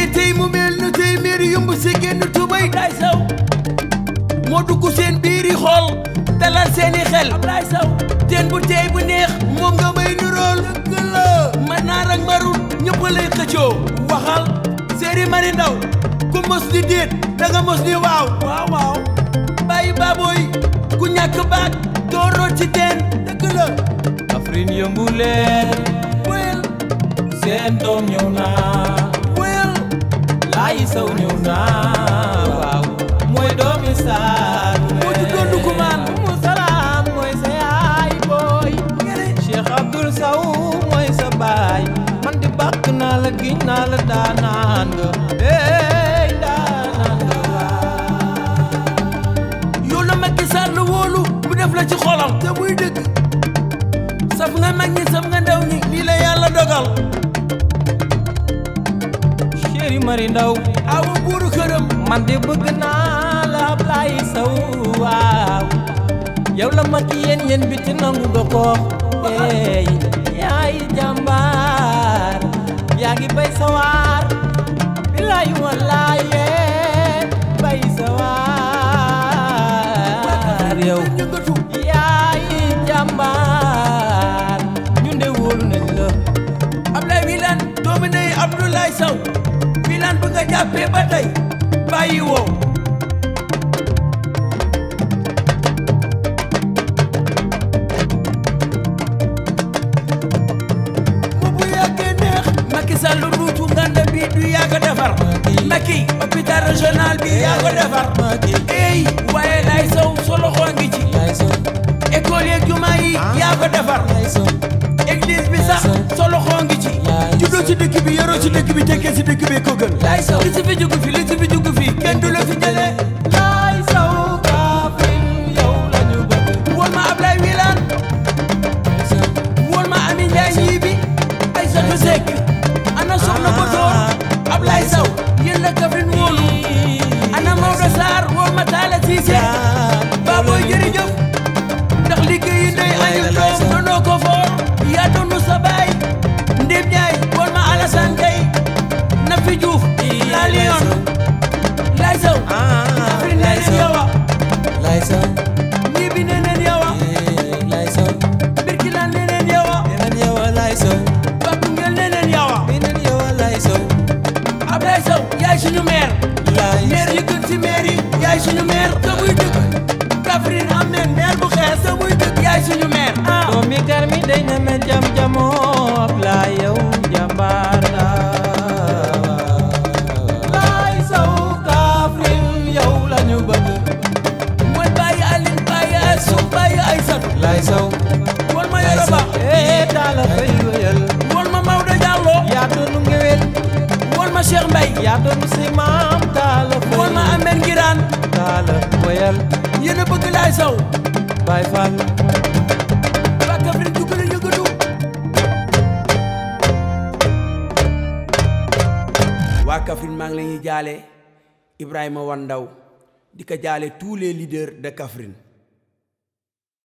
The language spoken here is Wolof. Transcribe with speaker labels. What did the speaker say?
Speaker 1: tey mu mel nu tey miir yumb si génn tubay Ablaye Sow moo dugg seen biiri xol dalal seeni xel Ablaye Sow teen bu tey bu neex moom nga may nurool dëgg la ma naar ak marut ñëpp lay xëccoo waxal séeri mari ndaw ku mos di déet da nga mos di waaw waaw waaw bàyyi baabooy ku ñàkk baat doo root ci teen dëgg la
Speaker 2: Kaffrine yëngu leen
Speaker 1: wéyal
Speaker 2: seen doom ñëw na
Speaker 1: wéyal
Speaker 2: Laay Sow ñëw na waaw mooy doomi Saalum
Speaker 1: moo ci doon dukumaan
Speaker 2: Umu Salaam mooy sa yaay booy Cheikh Abdoul Sow mooy sa baay man di bàkk naa la giñ naa la daanaan nga hey daanaan nga waaw
Speaker 1: yow la Macky Sall wóolu mu def la ci xolam te muy dëgg saf nga mag ñi saf nga ndaw ñi lii la yàlla dogal
Speaker 2: Chéri Mari Ndaw
Speaker 1: awa buuru këram
Speaker 2: man de bëgg naa la Ablaye Sow waaw yow la mag yéen yéen bi ci nangu nga ko ey yaay jàmbaar yaa ngi bay sawaar bilaay walaaye bay sawaar yow
Speaker 1: yëngatu
Speaker 2: yaay jàmbaar ñun de wóolu nañ la
Speaker 1: Ablaye Wilane doomu ndey Abdoulaye Sow Wilane bu nga jàppee ba tey bàyyi woo mu bu yàggee neex Macky Sall ruutu nganda bi du yàgg a defar Macky hôpital régional bi yàgg a defar ey waaye lay Sow sa loxo ngi ci
Speaker 2: yaay Sow
Speaker 1: école yeeg jumaa yi yaa ko defar
Speaker 2: yaay Sow
Speaker 1: église bi sax sa loxo ngi ci
Speaker 2: Yaay
Speaker 1: juddoo ci dëkk bi yoroo ci dëkk bi tekkee ci dëkk bi ko gën
Speaker 2: Yaay Sow.
Speaker 1: li ci fi jugu fi li ci fi jugu fi kenn du la fi jëlee
Speaker 2: Laay Sow Kaffrine yow la ñu bëgg
Speaker 1: woon ma Ablaye Wilane woon ma Ami Ndiaye ñii bi ay sotu sekk ana soxna Botoor Ablaye Sow yéen la Kaffrine wóolu ana Maodo Sarr woon ma Talla Cissé Baboy jërëjëf ndax liggéey yi ndey añu doom nonoo ko foor yaa doonu sa baay Ndéem Ndiaye woon ma Alassane Gueye Nafi Diouf la Lion Laye Sow Kaffrine nee neen yow a
Speaker 2: Laay Sow
Speaker 1: ñii bi nee neen yow a
Speaker 2: Laay Sow
Speaker 1: Birkilane nee neen yow a
Speaker 2: beneen yow a Laay Sow
Speaker 1: Babou Ngel nee neen yow a
Speaker 2: beneen yow a Laay Sow
Speaker 1: Ablaye Sow yaay suñu maire
Speaker 2: Laay
Speaker 1: maire yi gën ci maire yi yaay suñu maire te muy dëgg Kaffrine am neen maire bu xees te muy dëgg yaay suñu maire ah
Speaker 2: doomi gar mi day na me jam jamoo Ablaay yow jàmbaar la Laay Sow Kaffrine yow la ñu bëgg
Speaker 1: mooy bàyyi Aline bàyyi Assou bàyyi Aïssatou
Speaker 2: Laay Sow
Speaker 1: wol ma Yoro Ba
Speaker 2: ee taala fay wéyal
Speaker 1: wol ma Maodo Diallo
Speaker 2: yaa doonu ngewel
Speaker 1: wol ma Cheikh Mbaye
Speaker 2: yaa doonu si maam taala fay
Speaker 1: wol ma Amel Ngiraan
Speaker 2: taala wéyal
Speaker 1: yéen a bëgg Laye Sow
Speaker 2: Baay Fall
Speaker 1: waa Kaffrine dugg na yëngatu waa Kaffrine maa ngi la ñuy jaale Ibrahima Wan Ndaw di ko jaale tous les leaders de Kaffrine